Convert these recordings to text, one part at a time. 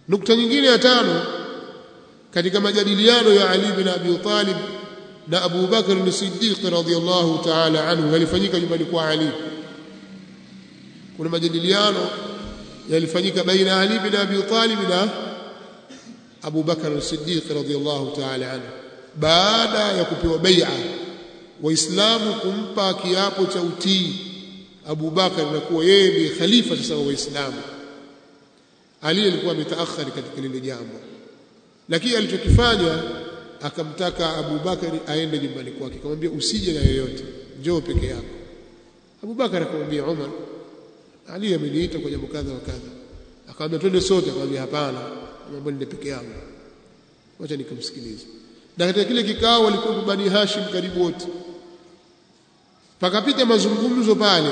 nukta nyingine ya tano katika majadiliano ya Ali bin Abi Talib na Abu Bakr as-Siddiq radhiyallahu ta'ala anhu yalifanyika nyumbani kwa Ali kuna majadiliano yalifanyika baina ya Ali bin Abi Talib na Abu Bakr as-Siddiq radhiyallahu ta'ala anhu baada ya kupewa bai'a waislamu kumpa kiapo cha utii Abu Bakar na kuwa yeye ndiye khalifa sasa wa waislamu Ali alikuwa ametaakhari katika lile jambo lakini alichokifanya akamtaka Abu Bakari aende nyumbani kwake akamwambia usije na yoyote njoo peke yako Abu Bakar akamwambia Umar Ali ameniita kwa jambo kadha wa kadha akamwambia twende sote akamwambia hapana mambo ni peke yangu wacha nikamsikilize na katika kile kikao walikuwa Bani Hashim karibu wote pakapita mazungumzo pale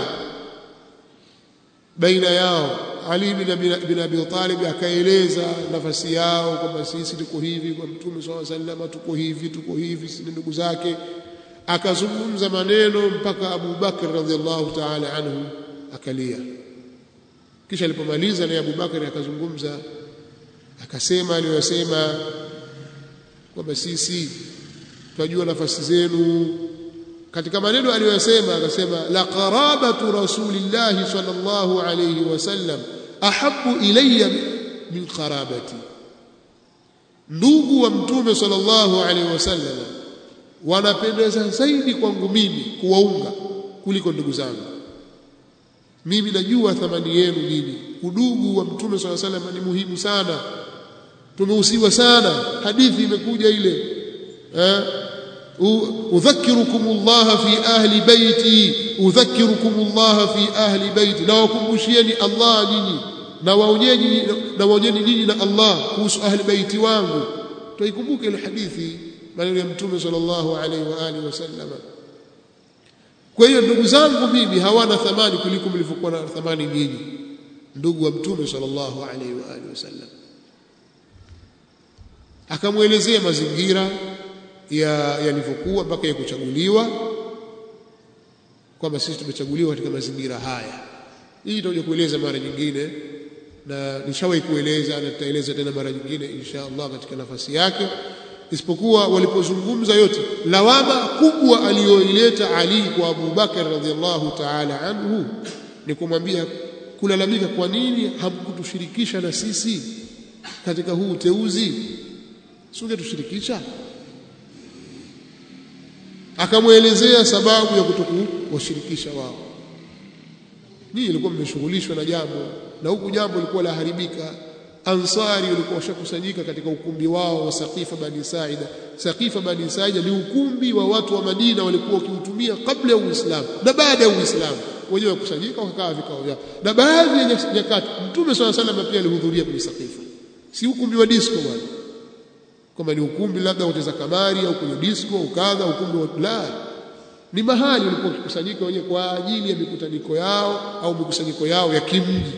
baina yao Ali bin Abi Talib akaeleza nafasi yao kwamba sisi tuko hivi kwa Mtume SAW sallam tuko hivi tuko hivi sisi ndugu zake akazungumza maneno mpaka Abu Bakr radhiallahu ta'ala anhu akalia kisha alipomaliza naye Abu Bakr akazungumza akasema aliyosema kwamba sisi tunajua nafasi zenu katika maneno aliyosema akasema la qarabatu rasulillahi sallallahu alayhi wasallam ahabbu ilayya min qarabati ndugu wa mtume sallallahu alayhi wasallam wanapendeza zaidi kwangu mimi kuwaunga kuliko ndugu zangu mimi najua thamani yenu nyinyi udugu wa mtume sallallahu alayhi wasallam ni muhimu sana tumehusiwa sana hadithi imekuja ile eh udhakirukum Allah fi ahli baiti udhakirukum Allah fi ahli baiti na wakumbushieni Allah nyinyi na waonyeni na waonyeni nyinyi na Allah kuhusu ahli baiti wangu tuikumbuke ile hadithi maneno ya mtume sallallahu alaihi wa alihi wasallam kwa hiyo ndugu zangu mimi hawana thamani kuliko mlivyokuwa na thamani nyinyi ndugu wa mtume sallallahu alaihi wa alihi wasallam akamwelezea mazingira ya yalivyokuwa mpaka ya kuchaguliwa kwamba sisi tumechaguliwa katika mazingira haya hii tutakuja kueleza mara nyingine na nishawahi kueleza na tutaeleza tena mara nyingine insha Allah katika nafasi yake isipokuwa walipozungumza yote lawama kubwa aliyoileta Ali kwa Abu Bakar radhiallahu ta'ala anhu ni kumwambia kulalamika kwa nini hamkutushirikisha na sisi katika huu uteuzi singetushirikisha akamwelezea sababu ya kutokuwashirikisha wao nyinyi ilikuwa mmeshughulishwa na jambo na huku jambo lilikuwa laharibika ansari walikuwa washakusanyika katika ukumbi wao wa Saqifa bani Saida Saqifa bani Saida ni ukumbi wa watu wa Madina walikuwa wakiutumia kabla ya Uislamu na baada ya Uislamu wenyewe wakusanyika wakakaa vikao vyao na baadhi ya nyakati Mtume swalla sallam pia alihudhuria kwenye Saqifa si ukumbi wa disco bwana kama ni ukumbi labda uteza kamari au kwenye disco ukadha ukumbi wa la ni mahali walikuwa wakikusanyika wenyewe kwa ajili ya mikutaniko yao au mikusanyiko yao ya kimji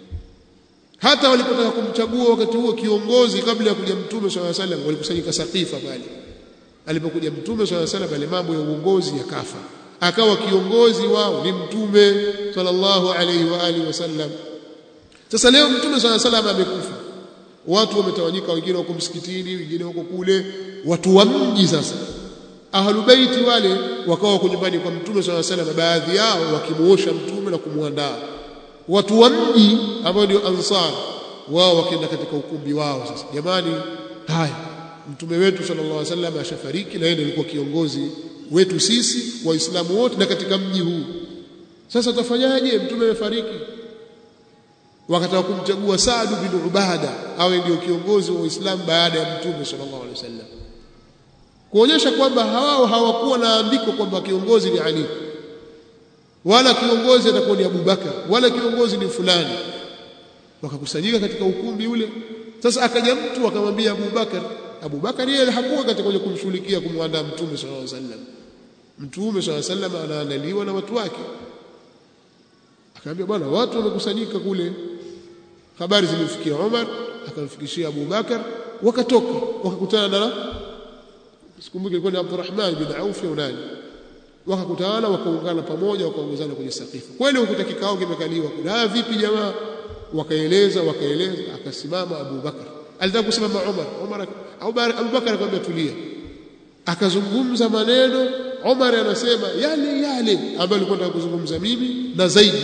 hata walipotaka kumchagua wakati huo kiongozi kabla ya kuja mtume swalla salam walikusanyika Saqifa pale alipokuja mtume swalla salam pale mambo ya uongozi yakafa akawa kiongozi wao ni mtume sallallahu alaihi wa alihi wasallam sasa leo mtume swalla salam amekufa watu wametawanyika wengine wako msikitini wengine wako kule watu wa mji sasa ahlubaiti wale wakawa wako nyumbani kwa mtume swalla salam baadhi yao wakimuosha mtume na kumuandaa watu wa mji ambao ndio ansar wao wakienda katika ukumbi wao sasa jamani haya mtume wetu sallallahu alaihi wasallam ashafariki na yeye alikuwa kiongozi wetu sisi waislamu wote na katika mji huu sasa tafanyaje mtume amefariki wakataka kumchagua Saad bin Ubada awe ndio kiongozi wa Uislamu baada ya mtume sallallahu alaihi wasallam kuonyesha kwamba hawao hawakuwa na andiko kwamba kiongozi ni Ali wala kiongozi atakuwa ni Abubakar wala kiongozi ni fulani wakakusanyika katika ukumbi ule sasa akaja mtu akamwambia Abubakar Abubakar yeye hakuwa katika kwenye kumshughulikia kumwandaa mtume sallallahu alaihi wasallam mtume sallallahu alaihi wasallam anaandaliwa na watu wake akamwambia bwana watu wamekusanyika kule habari zimemfikia Umar akamfikishia Abubakar wakatoka wakakutana na sikumbuki ilikuwa ni Abdurrahman bin Auf au nani wakakutana wakaungana pamoja wakaongozana kwenye sakifa kweli ukuta kikao kimekaliwa kuna vipi jamaa wakaeleza wakaeleza akasimama Abu Bakar alitaka kusimama Umar Umar Abu Bakar akamwambia tulia akazungumza maneno Umar anasema yale yale ambayo alikuwa nataka kuzungumza mimi na zaidi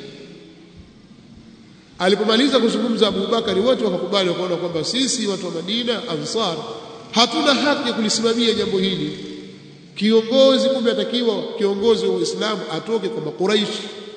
alipomaliza kuzungumza Abu Bakari wote wakakubali wakaona kwamba sisi watu wa Madina Ansar hatuna haki ya kulisimamia jambo hili kiongozi kumbe atakiwa kiongozi wa Uislamu atoke kwa Makuraish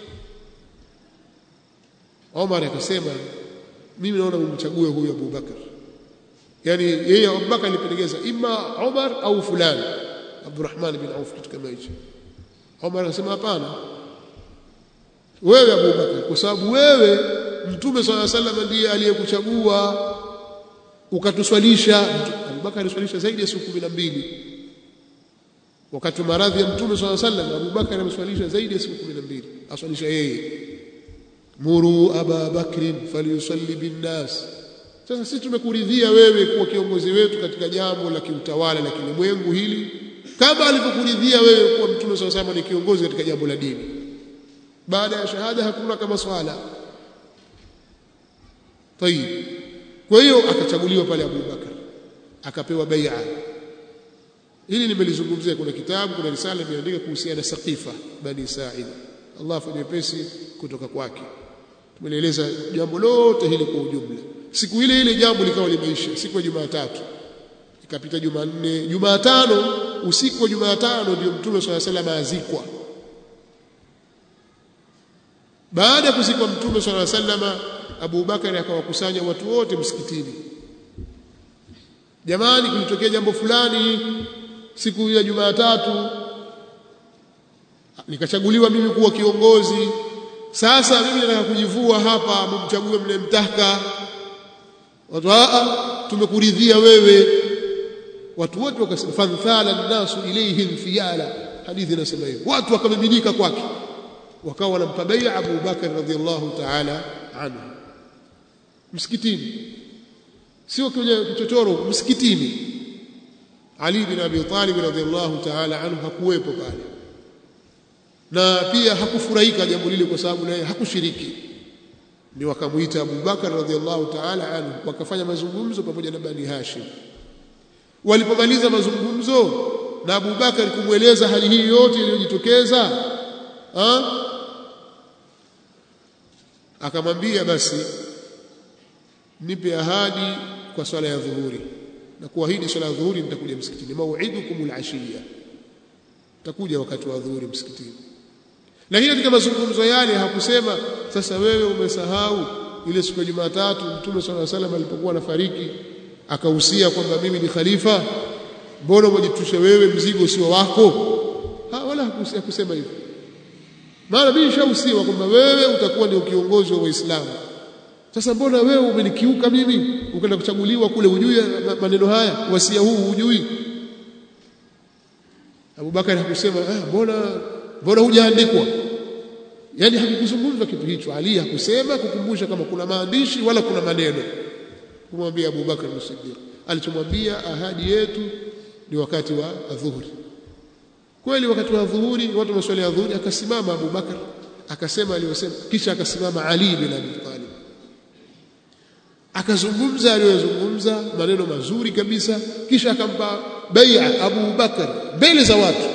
Omar akasema mimi naona mumchague huyu Abu Bakar yani yeye Abu Bakar alipendekeza ima Omar au fulani Abdurrahman bin Auf kitu kama hicho Omar akasema hapana wewe Abu Bakar kwa sababu wewe Mtume swalla sallam ndiye aliyekuchagua ukatuswalisha Abu Bakar aliswalisha zaidi ya siku 12 wakati maradhi ya Mtume swalla sallam Abu Bakar ameswalisha zaidi ya siku 12 aswalisha yeye muru aba bakrin falyusalli binnas sasa sisi tumekuridhia wewe kuwa kiongozi wetu katika jambo la kiutawala la kilimwengu hili kama alivyokuridhia wewe kuwa mtume swalla sallam ni kiongozi katika jambo la dini baada ya shahada hakuna kama swala tayib kwa hiyo akachaguliwa pale Abu Bakar akapewa bai'a hili nimelizungumzia kuna kitabu kuna risala imeandika kuhusiana na Saqifa bani Sa'id Allah afanye pesi kutoka kwake tumeeleza jambo lote hili kwa ujumla siku ile ile jambo likawa limeisha siku ya Jumatatu ikapita Jumanne Jumatano usiku wa Jumatano ndio Mtume swalla salam azikwa baada ya kuzikwa Mtume swalla salama Abu Bakari akawakusanya watu wote msikitini jamani kulitokea jambo fulani siku ya Jumatatu nikachaguliwa mimi kuwa kiongozi sasa mimi nataka kujivua hapa mumchague mnemtaka watu a tumekuridhia wewe watu wote wakasema fanthala nasu ilayhi infiyala hadithi inasema hivyo watu wakamiminika kwake wakawa wanampa bai'a Abu Bakar radhiallahu ta'ala anhu msikitini sio kwenye kichochoro msikitini Ali bin Abi Talib radhiallahu ta'ala anhu hakuwepo pale na pia hakufurahika jambo lile kwa sababu naye hakushiriki ni wakamuita Abu Bakar radhiallahu ta'ala anhu wakafanya mazungumzo pamoja na Bani Hashim walipomaliza mazungumzo na Abu Bakar kumweleza hali hii yote iliyojitokeza akamwambia basi nipe ahadi kwa swala ya dhuhuri na kuahidi swala ya dhuhuri nitakuja msikitini mau'idukumul ashiya takuja wakati wa dhuhuri msikitini lakini katika mazungumzo yale hakusema sasa wewe umesahau ile siku ya Jumatatu Mtume swalla alayhi wasallam alipokuwa anafariki akahusia kwamba mimi ni khalifa mbona umejitusha wewe mzigo sio wako ha, wala hakusia kusema hivyo maana mimi nishahusiwa kwamba wewe utakuwa ndio kiongozi wa Waislamu sasa mbona wewe umenikiuka mimi ukaenda kuchaguliwa kule ujui maneno haya wasia huu hujui Abu Bakari hakusema ah mbona mbona hujaandikwa yani hakukuzungumza kitu hicho Ali hakusema kukumbusha kama kuna maandishi wala kuna maneno kumwambia Abu Bakar as-Siddiq alichomwambia ahadi yetu ni wakati wa adhuhuri kweli wakati wa adhuhuri watu maswali ya adhuhuri akasimama Abu Bakar akasema aliyosema kisha akasimama Ali bin Abi Talib akazungumza aliyozungumza maneno mazuri kabisa kisha akampa bai'a Abu Bakar mbele za watu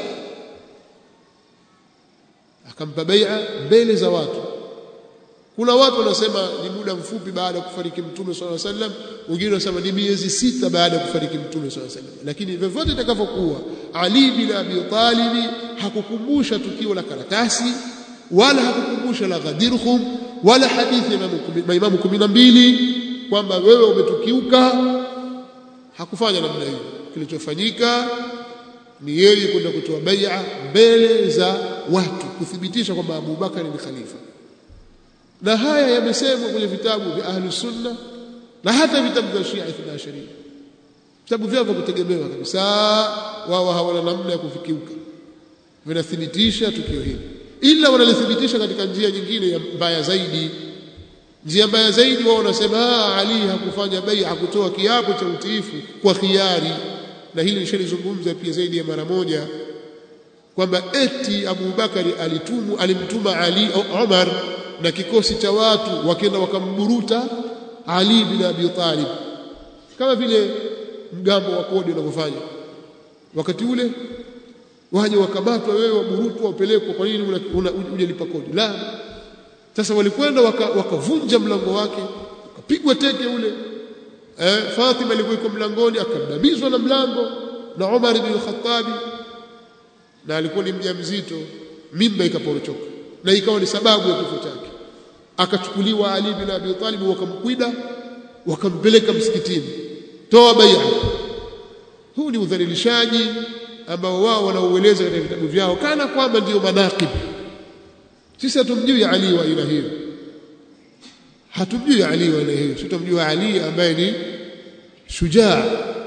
akampa bai'a mbele za watu kuna watu wanasema ni muda mfupi baada ya kufariki mtume swalla sallam wengine wanasema ni miezi sita baada ya kufariki mtume swalla sallam lakini vyovyote itakavyokuwa Ali bin Abi Talib hakukumbusha tukio la karatasi wala hakukumbusha la Ghadirhum wala hadithi ya maimamu 12 kwamba wewe umetukiuka hakufanya namna hiyo kilichofanyika ni yeye kwenda kutoa bai'a mbele za watu kuthibitisha kwamba Abu Bakar ni khalifa na haya yamesemwa kwenye vitabu vya ahli sunna na hata vitabu vya Shia Ithna Sharia vitabu vyao vya kutegemewa kabisa wao hawana namna ya kufikiuka vinathibitisha tukio hili ila wanalithibitisha katika njia nyingine ya mbaya zaidi njia mbaya zaidi wao wanasema Ali hakufanya bai hakutoa kiapo cha utiifu kwa khiari na hili nishalizungumza pia zaidi ya mara moja kwamba eti Abu Bakari alitumu alimtuma Ali Umar na kikosi cha watu wakenda wakamburuta Ali bin Abi Talib kama vile mgambo wa kodi unavyofanya wakati ule waje wakabatwa wewe waburutwa wapelekwa kwa nini hujalipa kodi la sasa walikwenda wakavunja waka mlango wake wakapigwa teke ule eh, Fatima alikuwa iko mlangoni akadabizwa na mlango na Umar ibn Khattab na alikuwa ni mjamzito mimba ikaporochoka na ikawa ni sababu ya kifo chake akachukuliwa Ali bin Abi Talib wakamkwida wakampeleka msikitini toa bai'a huu ni udhalilishaji ambao wao wanaueleza katika vitabu vyao kana kwamba ndiyo manaqib sisi hatumjui Ali wa aina hiyo hatumjui Ali wa aina hiyo tutamjua Ali ambaye ni shujaa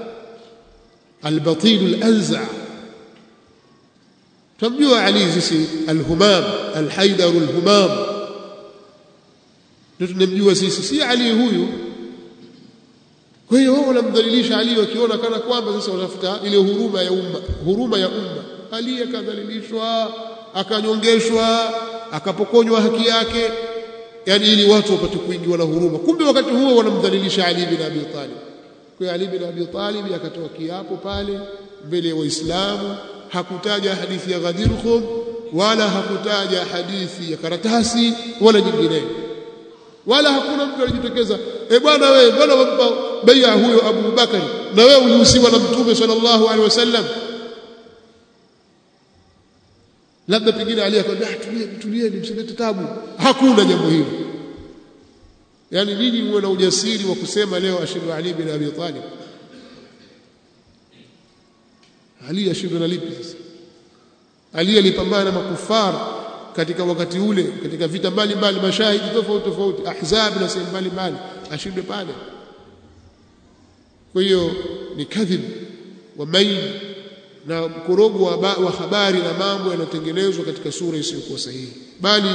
albatil alanza tumjua Ali sisi alhumam alhaidar alhumam ndio tunamjua sisi si Ali huyu kwa hiyo wao wanamdhalilisha Ali wakiona kana kwamba sasa watafuta ile huruma ya umma huruma ya umma Ali akadhalilishwa akanyongeshwa akapokonywa haki yake yani ili watu wapate kuingiwa na huruma kumbe wakati huo wanamdhalilisha Ali bin Abi Talib kwa Ali bin Abi Talib akatoa kiapo pale mbele ya Waislamu hakutaja hadithi ya Ghadir Khum wala hakutaja hadithi ya karatasi wala nyingineyo wala hakuna mtu alijitokeza eh bwana wewe mbona wampa bai'a huyo Abu Bakari na wewe ulihusiwa na Mtume sallallahu alaihi wasallam labda pengine Ali akamwambia tulieni tulieni msilete tabu hakuna jambo hilo yani nyinyi muwe na ujasiri wa kusema leo ashiru Ali bin Abi Talib Ali ashiru na lipi sasa Ali alipambana na makufara katika wakati ule katika vita mbalimbali mashahidi tofauti tofauti ahzab na sehemu mbalimbali ashinde pale kwa hiyo ni kadhib wa main na mkorogo wa, wa habari na mambo yanayotengenezwa katika sura isiyokuwa sahihi bali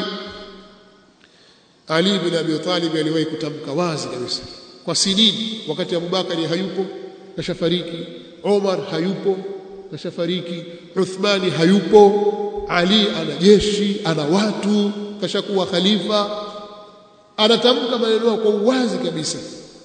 Ali bin Abi Talib aliwahi kutamka wazi kabisa kwa sinini wakati Abubakari hayupo kashafariki Omar hayupo kashafariki Uthmani hayupo Ali ana jeshi ana watu kashakuwa khalifa anatamka maneno kwa uwazi kabisa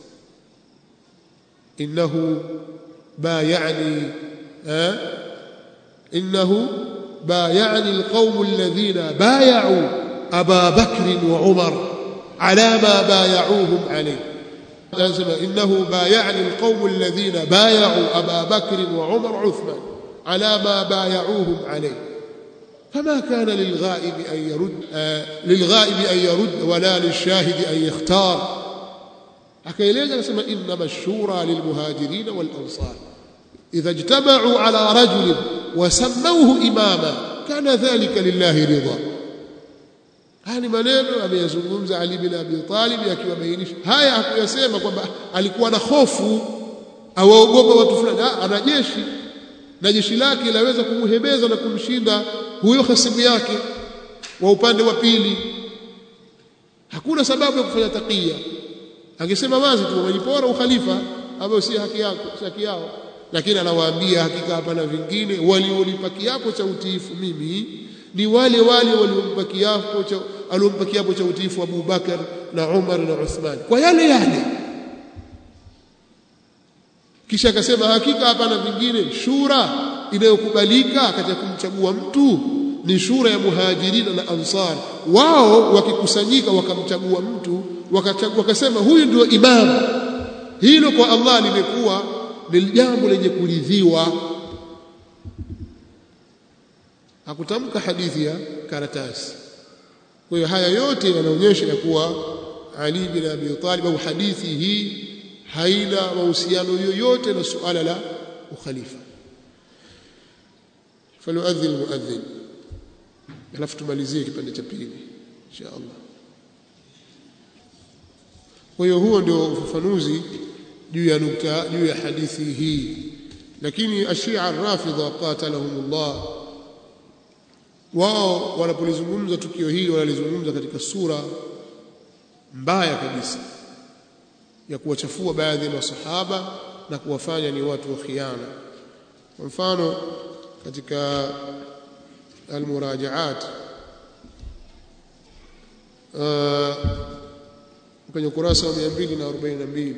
innahu bayani eh innahu bayani alqawm alladhina bay'u Aba Bakr wa Umar ala ma bay'uhum alayhi لازم إنه بايعني القوم الذين بايعوا أبا بكر وعمر عثمان على ما بايعوهم عليه فما كان للغائب أن يرد آه للغائب أن يرد ولا للشاهد أن يختار akaeleza anasema innama shura lilmuhajirin walansar idha ijtamau ala rajulin wasammauhu imama kana dhalika lillahi ridha haya ni maneno ameyazungumza Ali bin Abi Talib akiwabainisha haya hakuyasema kwamba alikuwa na hofu awaogopa watu fulani ana jeshi na jeshi lake laweza kumhebeza na kumshinda huyo hasimu yake wa upande wa pili hakuna sababu ya kufanya takia angesema wazi tu wamejipora ukhalifa ambao si haki yako si haki yao lakini anawaambia hakika hapana vingine waliolipa kiapo cha utiifu mimi ni wale wale waliompa kiapo cha aliompa kiapo cha utiifu Abu Bakar na Umar na Uthman kwa yale yale kisha akasema hakika hapana vingine shura inayokubalika katika kumchagua mtu ni shura ya muhajirina na ansar wao wakikusanyika wakamchagua mtu wakachagua wakasema huyu ndio imamu hilo kwa Allah limekuwa ni jambo lenye kuridhiwa hakutamka hadithi ya karatasi kwa hiyo haya yote yanaonyesha ya kuwa Ali bin Abi Talib au hadithi hii haina mahusiano yoyote na suala la ukhalifa falyuadhin almuadhin alafu tumalizie kipande cha pili insha Allah kwa hiyo huo ndio ufafanuzi juu ya nukta juu ya hadithi hii lakini ashia rafidha qatalahumullah wao wanapolizungumza tukio hili wanalizungumza katika sura mbaya kabisa ya kuwachafua baadhi ya masahaba na kuwafanya ni watu wa khiana kwa mfano katika almurajaat uh, kwenye ukurasa wa 242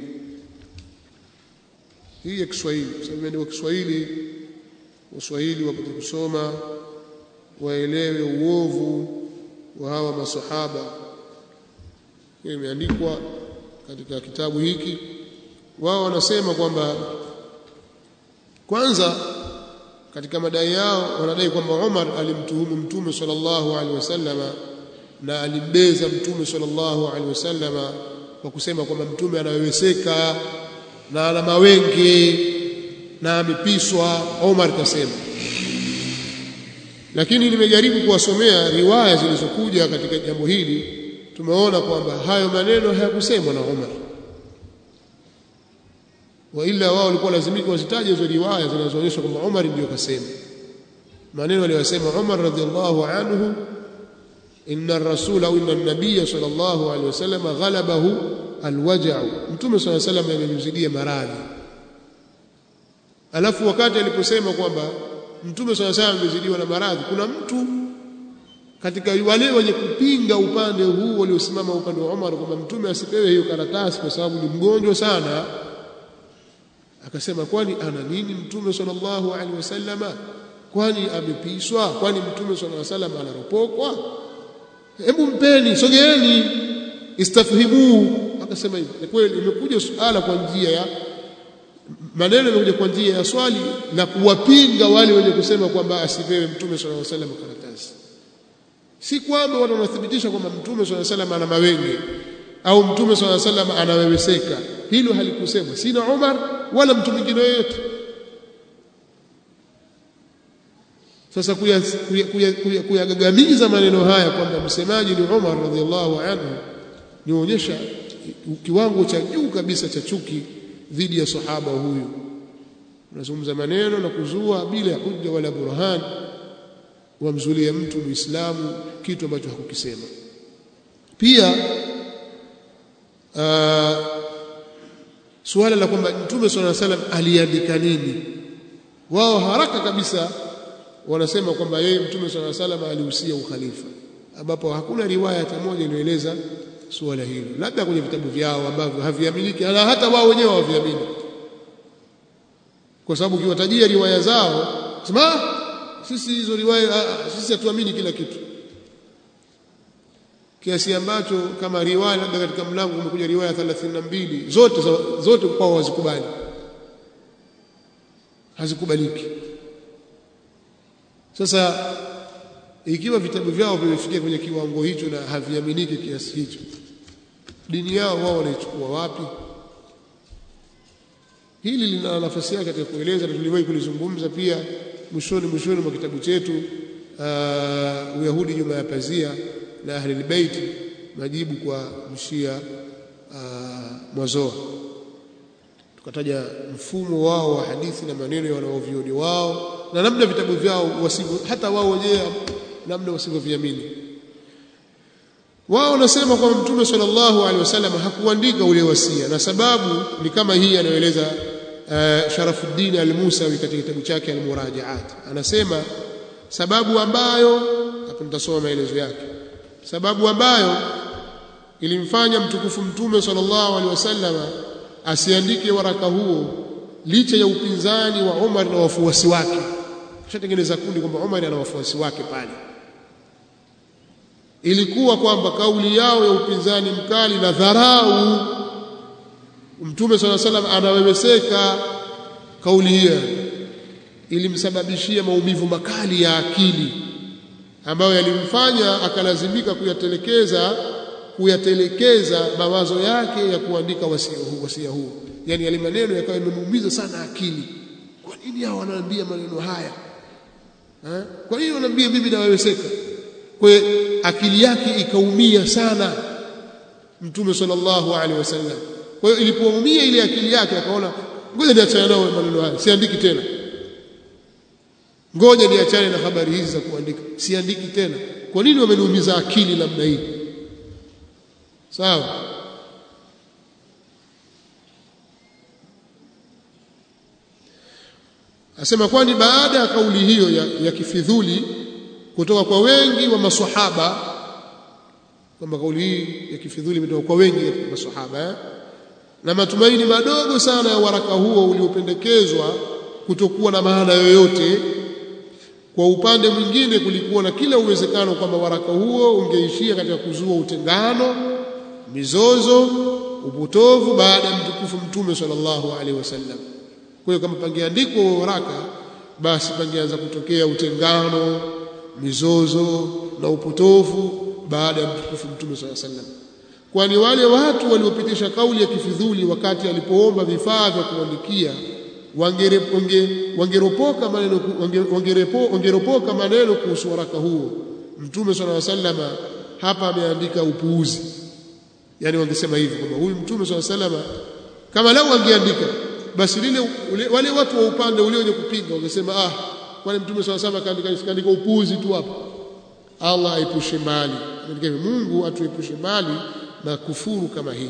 hii ya Kiswahili kwa sababu imeandikwa Kiswahili Waswahili wapate kusoma waelewe uovu wa hawa masahaba hiyo imeandikwa katika kitabu hiki wao wanasema kwamba kwanza katika madai yao wanadai kwamba Umar alimtuhumu mtume sallallahu alaihi wasallama na alimbeza mtume sallallahu alaihi wasallama kwa kusema kwamba mtume anaweweseka na ana mawenge na amepiswa Umar kasema lakini nimejaribu kuwasomea riwaya zilizokuja katika jambo hili tumeona kwamba hayo maneno hayakusemwa na Umar wa ila wao walikuwa lazimika wazitaje hizo riwaya zinazoonyesha kwamba Umar ndiyo kasema maneno aliyosema Umar radhiallahu anhu inna ar-rasul au inna an-nabiy sallallahu alaihi wasallam ghalabahu alwaja'u mtume sallallahu alaihi wasallam amemzidia maradhi alafu wakati aliposema kwamba mtume sallallahu alaihi wasallam amezidiwa na maradhi kuna mtu katika wale wenye kupinga upande huu waliosimama upande wa Umar kwamba mtume asipewe hiyo karatasi kwa sababu ni mgonjwa sana akasema kwani ana nini mtume sallallahu alaihi wasallama kwani amepiswa kwani mtume sallallahu alaihi wasallam anaropokwa hebu mpeni sogeeni istafhimu akasema hivi ni kweli imekuja suala kwa njia ya maneno yamekuja kwa njia ya swali na kuwapinga wale wenye kusema kwamba asipewe mtume sallallahu alaihi wasallam karatasi si kwamba watu wanathibitisha kwamba mtume sallallahu alaihi wasallam ana mawenge au mtume sallallahu alaihi wasallam anaweweseka hilo halikusemwa sina Umar wala mtu mwingine yoyote sasa kuyagagamiza maneno haya kwamba msemaji ni Umar radhiallahu anhu nionyesha kiwango cha juu kabisa cha chuki dhidi ya sahaba huyu unazungumza maneno na kuzua bila ya hujja wala burhan wamzulia mtu muislamu kitu ambacho hakukisema pia uh, suala la kwamba mtume swalla salam aliandika nini wao haraka kabisa wanasema kwamba yeye mtume swalla salam alihusia ukhalifa ambapo hakuna riwaya hata moja iliyoeleza suala hilo labda kwenye vitabu vyao ambavyo haviaminiki na hata wao wenyewe hawaviamini kwa sababu ukiwatajia riwaya zao sema sisi hizo riwaya sisi hatuamini kila kitu kiasi ambacho kama riwaya labda katika mlango umekuja riwaya 32 zote zote kwao hazikubali hazikubaliki sasa ikiwa vitabu vyao vimefikia kwenye kiwango hicho na haviaminiki kiasi hicho dini yao wao wanaichukua wapi hili lina nafasi yake katika kueleza na tuliwahi kulizungumza pia mwishoni mwishoni mwa kitabu chetu uh, Uyahudi nyuma ya pazia na Ahlul Bait majibu kwa mshia uh, mwazoa tukataja mfumo wao wa hadithi na maneno ya wanaovioni wao na namna vitabu vyao wasivyo hata wao wenyewe namna wasivyoviamini wao wanasema kwamba mtume sallallahu alaihi wasallam hakuandika ule wasia na sababu ni kama hii anayoeleza uh, Sharafuddin al-Musawi katika kitabu chake al-Murajaat anasema sababu ambayo hapo nitasoma maelezo yake sababu ambayo ilimfanya mtukufu mtume sallallahu alaihi wasallam asiandike waraka huo licha ya upinzani wa Umar na wafuasi wake kishatengeneza kundi kwamba Umar ana wafuasi wake pale ilikuwa kwamba kauli yao ya upinzani mkali na dharau mtume sala salam anaweweseka kauli hiyo ilimsababishia maumivu makali ya akili ambayo yalimfanya akalazimika kuyatelekeza kuyatelekeza mawazo yake ya kuandika wasia huu wasia huu yani yale maneno yakawa yamemuumiza sana akili kwa nini hao wanaambia maneno haya ha? kwa nini wanaambia mimi naweweseka kwa akili yake ikaumia sana mtume sallallahu alaihi wasallam kwa hiyo ilipoumia ile akili yake akaona ngoja niachane nao maneno haya siandiki tena ngoja niachane na habari hizi za kuandika siandiki tena kwa nini wameniumiza akili namna hii sawa asema kwani baada ya kauli hiyo ya, ya kifidhuli kutoka kwa wengi wa maswahaba kwamba kauli hii ya kifidhuli imetoka kwa wengi wa maswahaba eh? na matumaini madogo sana ya waraka huo uliopendekezwa kutokuwa na maana yoyote kwa upande mwingine kulikuwa na kila uwezekano kwamba waraka huo ungeishia katika kuzua utengano mizozo upotovu baada ya mtukufu mtume sallallahu alaihi wasallam kwa hiyo kama pangeandikwa waraka basi pangeanza kutokea utengano mizozo na upotovu baada ya mtukufu mtume sallallahu alaihi wasallam kwani wale watu waliopitisha kauli ya kifidhuli wakati alipoomba vifaa vya kuandikia wangeropoka maneno wangeropoka maneno kuhusu waraka huo mtume sallallahu alaihi wasallam hapa ameandika upuuzi yani wangesema hivi kwamba huyu mtume sallallahu alaihi wasallam kama lau angeandika basi lile ule, wale watu wa upande ule wenye kupinga wangesema ah kwani mtume sallallahu alaihi wasallam kaandika kaandika upuuzi tu hapa Allah aipushe mbali Mungu atuepushe mbali na kufuru kama hii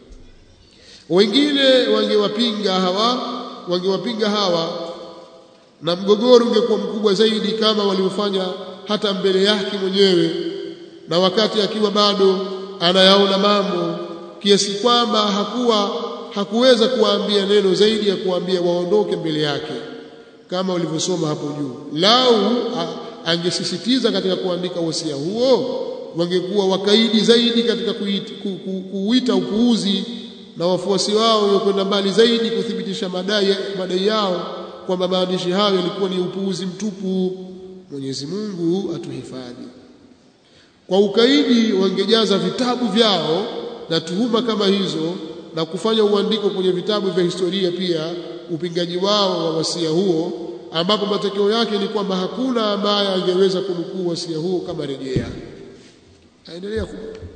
wengine wangewapinga hawa wangewapinga hawa na mgogoro ungekuwa mkubwa zaidi kama waliofanya hata mbele yake mwenyewe na wakati akiwa bado anayaona mambo kiasi kwamba hakuwa hakuweza kuwaambia neno zaidi ya kuambia waondoke mbele yake kama ulivyosoma hapo juu lau angesisitiza katika kuandika wasia huo wangekuwa wakaidi zaidi katika kuita, ku, ku, kuita upuuzi na wafuasi wao waliokwenda mbali zaidi kuthibitisha madai, madai yao kwamba maandishi hayo yalikuwa ni upuuzi mtupu. Mwenyezi Mungu atuhifadhi. Kwa ukaidi wangejaza vitabu vyao na tuhuma kama hizo na kufanya uandiko kwenye vitabu vya historia pia upingaji wao wa wasia huo, ambapo matokeo yake ni kwamba hakuna ambaye angeweza kunukuu wasia huo kama rejea aendelea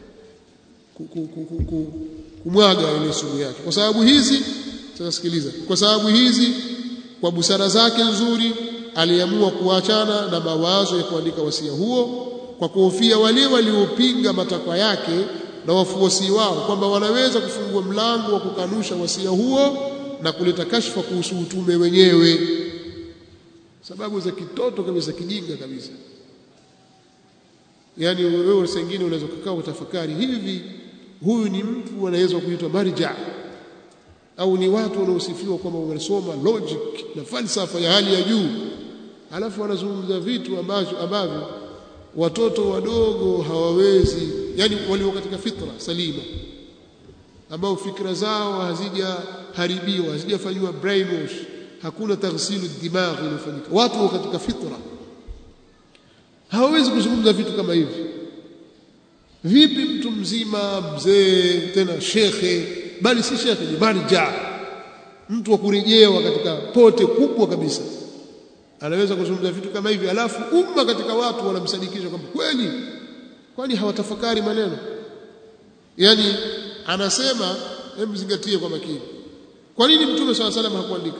kumwaga ile sumu yake kwa sababu hizi sasa sikiliza kwa sababu hizi kwa busara zake nzuri aliamua kuachana na mawazo ya kuandika wasia huo kwa kuhofia wale waliopinga matakwa yake na wafuasi wao kwamba wanaweza kufungua mlango wa kukanusha wasia huo na kuleta kashfa kuhusu utume wenyewe sababu za kitoto kabisa kijinga kabisa yani wewe sengine unaweza kukaa utafakari hivi huyu ni mtu anaweza kuitwa marja au ni watu wanaosifiwa kwamba wamesoma logic na falsafa ya hali ya juu alafu wanazungumza vitu ambavyo ambavyo watoto wadogo hawawezi yani walio katika fitra salima ambao fikra zao hazijaharibiwa hazijafanywa brainwash hakuna taghsilu dimagh iliyofanyika watu katika fitra hawawezi kuzungumza vitu kama hivi vipi mtu mzima mzee tena shekhe bali si shekhe ni marja mtu wa kurejewa katika pote kubwa kabisa anaweza kuzungumza vitu kama hivi alafu umma katika watu wanamsadikisha kwamba kweli kwani hawatafakari maneno yani anasema hebu zingatie kwa makini kwa nini mtume swalla salam hakuandika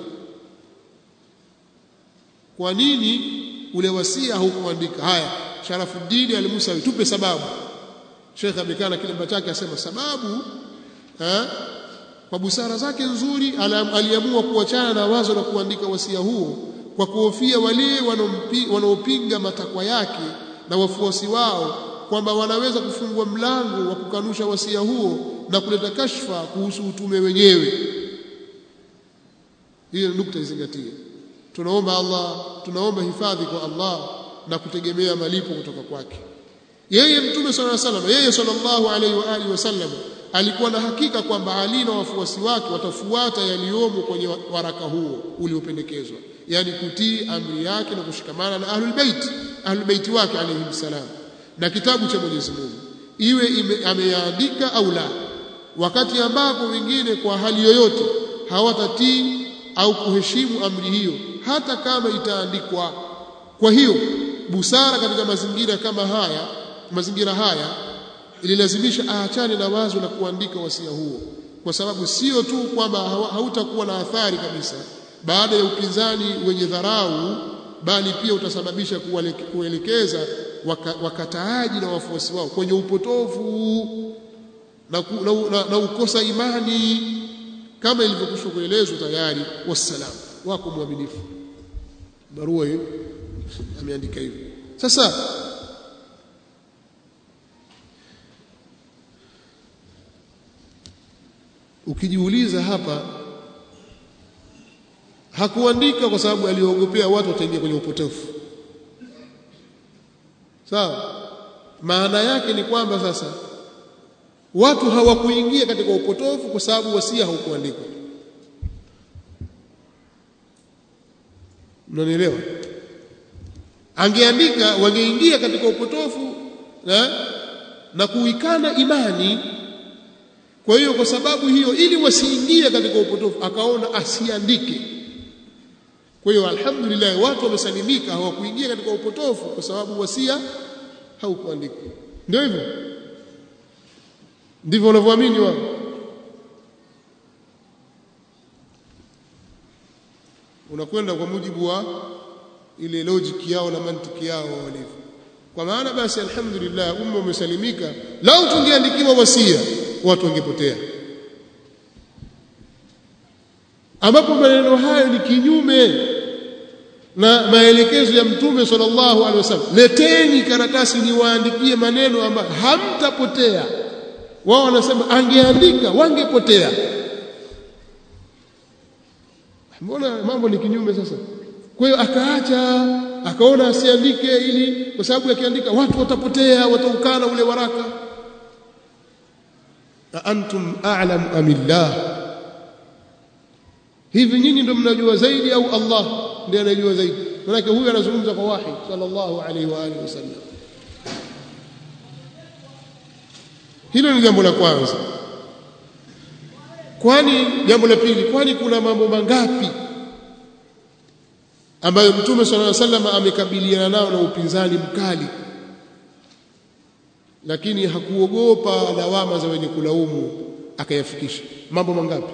kwa nini ule wasia haukuandika haya Sharafuddin al-Musawi tupe sababu Sheikh amekaa na kilemba chake asema sababu ha? kwa busara zake nzuri aliamua kuachana na wazo la kuandika wasia huo kwa kuhofia wale wanaopinga matakwa yake na wafuasi wao kwamba wanaweza kufungua mlango wa kukanusha wasia huo na kuleta kashfa kuhusu utume wenyewe hiyo nukta izingatie tunaomba Allah tunaomba hifadhi kwa Allah na kutegemea malipo kutoka kwake yeye mtume sallallahu alaihi wasallam yeye sallallahu alaihi wa alihi wasallam alikuwa na hakika kwamba Ali na wafuasi wake watafuata yaliyomo kwenye waraka huo uliopendekezwa yani kutii amri yake na kushikamana na ahlul bait ahlul bait wake alayhi salam na kitabu cha Mwenyezi Mungu iwe ameyaandika au la wakati ambapo wengine kwa hali yoyote hawatatii au kuheshimu amri hiyo hata kama itaandikwa kwa hiyo busara katika mazingira kama haya mazingira haya ililazimisha aachane na wazo la kuandika wasia huo kwa sababu sio tu kwamba hautakuwa na athari kabisa baada ya upinzani wenye dharau bali pia utasababisha kuelekeza waka, wakataaji na wafuasi wao kwenye upotofu na, na, na, na ukosa imani kama ilivyokushwa kuelezwa tayari wassalam wako mwaminifu barua hiyo ameandika hivyo sasa ukijiuliza hapa hakuandika kwa sababu aliogopea watu wataingia kwenye upotefu sawa maana yake ni kwamba sasa watu hawakuingia katika upotofu kwa sababu wasia haukuandikwa mnanielewa angeandika wangeingia katika upotofu na, na kuikana imani kwa hiyo kwa sababu hiyo ili wasiingie katika upotofu akaona asiandike kwa hiyo alhamdulillah watu wamesalimika hawakuingia katika upotofu kwa sababu wasia haukuandikwa ndio hivyo ndivyo wanavyoamini wao unakwenda kwa mujibu wa ile logic yao na mantiki yao walivyo kwa maana basi alhamdulillah umma umesalimika lau tungeandikiwa wasia watu wangepotea ambapo maneno hayo ni kinyume na maelekezo ya mtume sallallahu alaihi wasallam leteni karatasi niwaandikie maneno ambayo hamtapotea wao wanasema angeandika wangepotea mbona mambo ni kinyume sasa kwa hiyo akaacha akaona asiandike ili kwa sababu akiandika watu watapotea wataukana ule waraka antum a'lam amillah hivi nyinyi ndio mnajua zaidi au Allah ndiye anajua zaidi maana huyu anazungumza kwa wahi sallallahu alaihi wa alihi wasallam hilo ni jambo la kwanza kwani jambo la pili kwani kuna mambo mangapi ambayo mtume sallallahu alaihi wasallam amekabiliana nao na upinzani mkali lakini hakuogopa lawama za wenye kulaumu akayafikisha mambo mangapi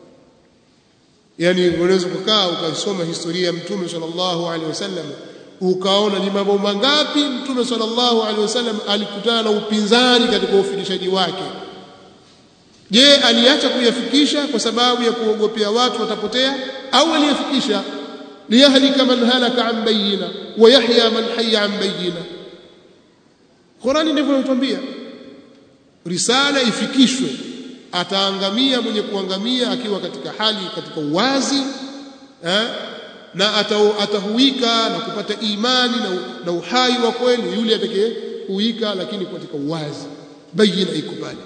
yani unaweza kukaa ukasoma historia ya mtume sallallahu alaihi wasallam ukaona ni mambo mangapi mtume sallallahu alaihi wasallam alikutana na upinzani katika ufikishaji wake je aliacha kuyafikisha kwa sababu ya kuogopea watu watapotea au aliyafikisha liyahlika man halaka an bayina wa yahya man hayya an bayina Qurani ndivyo inatuambia risala ifikishwe ataangamia mwenye kuangamia akiwa katika hali katika uwazi eh? na atahuika na kupata imani na, na uhai wa kweli yule atakayehuika lakini katika uwazi bayina iko pale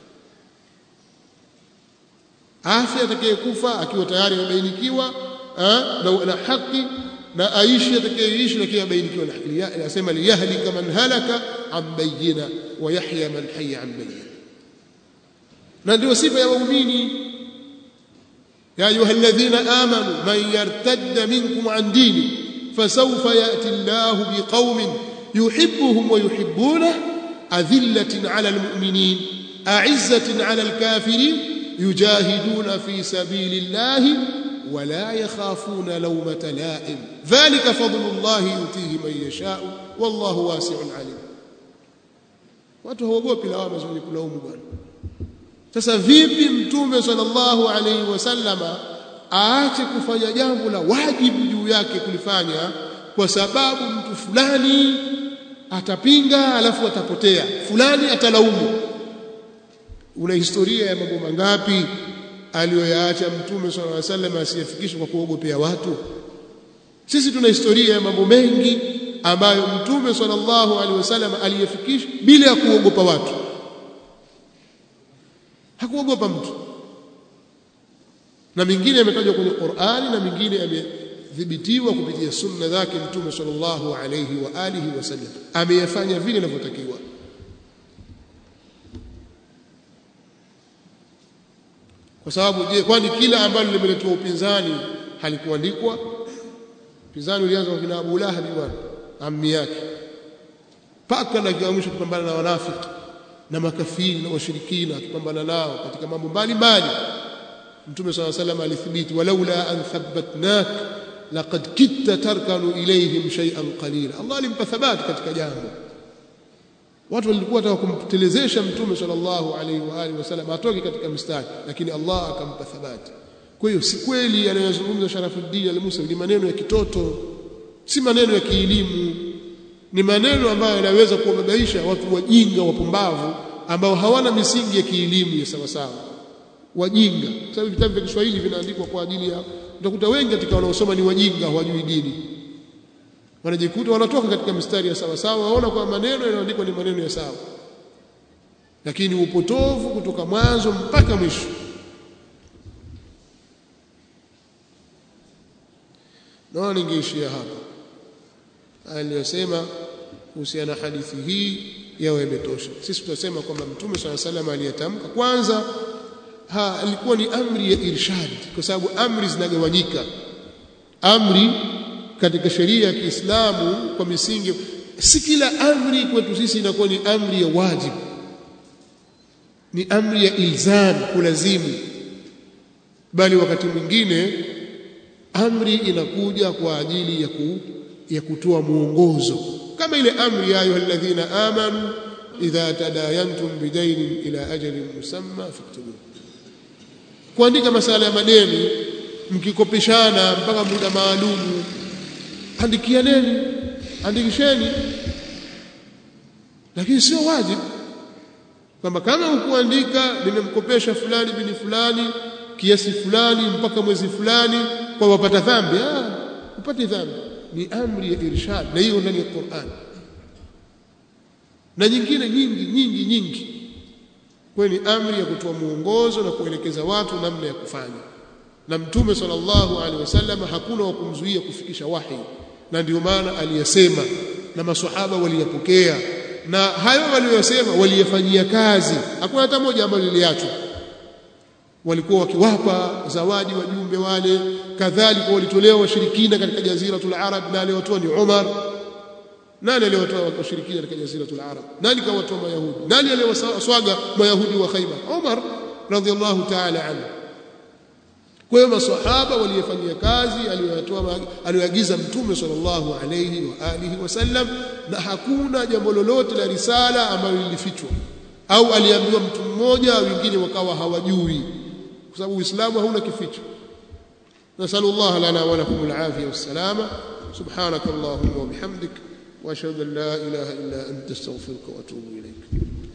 afya atakayekufa akiwa tayari amebainikiwa na, na haki na aishi atakayeishi lakini abainikiwa na haki anasema liyahlika man halaka an bayina wa yahya man hayya an bayina na ndio sifa ya waumini ya ayuha alladhina amanu man yartadda minkum an dini fasawfa yati Allahu biqaumin yuhibbuhum wa yuhibbunah adhillatin ala almu'minin a'izzatin ala alkafirin yujahiduna fi sabilillahi ولا يخافون لومة لائم ذلك فضل الله يؤتيه من يشاء والله واسع عليم watu hawaogopi lawama za kulaumu bwana sasa vipi mtume sallallahu alaihi wasallama aache kufanya jambo la wajibu juu yake kulifanya kwa sababu mtu fulani atapinga alafu atapotea fulani atalaumu una historia ya mambo mangapi aliyoyaacha mtume sallallahu alaihi wasallam asiyafikishe kwa kuogopea watu sisi tuna historia ya mambo mengi ambayo mtume sallallahu alaihi wasallam aliyafikisha bila ya kuogopa watu hakuogopa mtu na mingine yametajwa kwenye Qur'ani na mingine yamethibitiwa kupitia sunna zake mtume sallallahu alaihi wa alihi wasallam ameyafanya vile inavyotakiwa kwa sababu je kwani kila ambalo limeletwa upinzani halikuandikwa upinzani ulianza kwa kina Abu Lahab bwana ammi yake paka na kiamsho kupambana na wanafiki na makafiri na washirikina akipambana nao katika mambo mbalimbali mtume swalla salam alithibiti walaula an thabbatnak laqad kitta tarkanu ilayhim shay'an qalila Allah alimpa thabati katika jambo watu walikuwa wataka kumtelezesha mtume sallallahu alaihi wa alihi wasallam atoke katika mstari lakini Allah akampa thabati kwa hiyo si kweli anayozungumza Sharafuddin al-Musa ni maneno ya kitoto si maneno ya kielimu ni maneno ambayo yanaweza kuwababaisha watu wajinga wapumbavu ambao hawana misingi ya kielimu ya sawa sawa wajinga kwa sababu vitabu vya Kiswahili vinaandikwa kwa ajili ya utakuta wengi katika wanaosoma ni wajinga hawajui dini wanajikuta wanatoka katika mistari ya sawa sawa waona kwa maneno yanayoandikwa ni maneno ya sawa lakini upotovu kutoka mwanzo mpaka mwisho naona ningeishia hapa aliyosema kuhusiana na hadithi hii yawe imetosha sisi tutasema kwamba mtume swalla salam aliyetamka kwanza ha alikuwa ni amri ya irshad kwa sababu amri zinagawanyika amri katika sheria ya Kiislamu kwa misingi si kila amri kwetu sisi inakuwa ni amri ya wajibu ni amri ya ilzam kulazimu bali wakati mwingine amri inakuja kwa ajili ya ku, ya kutoa muongozo kama ile amri ya ayyuhalladhina amanu idha tadayantum bidainin ila ajalin musamma faktubu kuandika masala ya madeni mkikopeshana mpaka muda maalumu andikianeni andikisheni lakini sio wajibu kwamba kama ukuandika nimemkopesha fulani bini fulani kiasi fulani mpaka mwezi fulani kwa wapata dhambi ah upate dhambi ni amri ya irshad na hiyo ndani ya Qur'an na nyingine nyingi nyingi nyingi kwa ni amri ya kutoa muongozo na kuelekeza watu namna ya kufanya na mtume sallallahu alaihi wasallam hakuna wa kumzuia kufikisha wahi na ndio maana aliyasema na maswahaba waliyapokea na hayo waliyosema waliyafanyia kazi hakuna hata moja ambalo liliachwa walikuwa wakiwapa zawadi wajumbe wale kadhalika walitolewa washirikina katika jaziratul arab na aliyowatoa ni Umar nani aliyowatoa washirikina katika jaziratul arab nani kawatoa mayahudi nani aliyowaswaga mayahudi wa Khaibar Umar radhiallahu ta'ala anhu kwa hiyo maswahaba waliyefanyia kazi aliyoyatoa aliyoagiza mtume sallallahu alayhi wa alihi wasallam na hakuna jambo lolote la risala ambalo lilifichwa au aliambiwa mtu mmoja wengine wakawa hawajui kwa sababu Uislamu hauna kificho nasallu Allah lana wa lakum al-afiyah was-salama subhanakallahumma wa bihamdik wa ashhadu an la ilaha illa anta astaghfiruka wa atubu ilayk